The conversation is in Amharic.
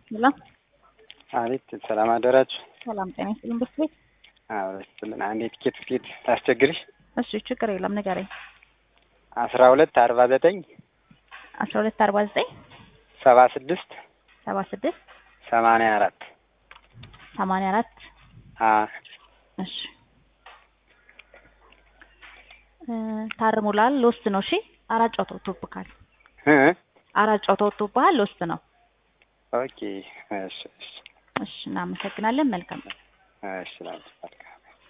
ሄሎ አቤት ሰላም አደራችሁ። ሰላም ጤና ይስጥልን። ብርት ቤት አብረስልን አንዴ ቲኬት ትኬት ታስቸግርሽ እሺ፣ ችግር የለም ንገረኝ። አስራ ሁለት አርባ ዘጠኝ አስራ ሁለት አርባ ዘጠኝ ሰባ ስድስት ሰባ ስድስት ሰማንያ አራት ሰማንያ አራት እሺ እ ታርሙላል ሎስት ነው። እሺ አራት ጨዋታ ወጥቶብሃል። አራት ጨዋታ ወጥቶብሃል። ሎስት ነው። ኦኬ እሺ እሺ እሺ እናመሰግናለን። መልካም እሺ ላንቺ መልካም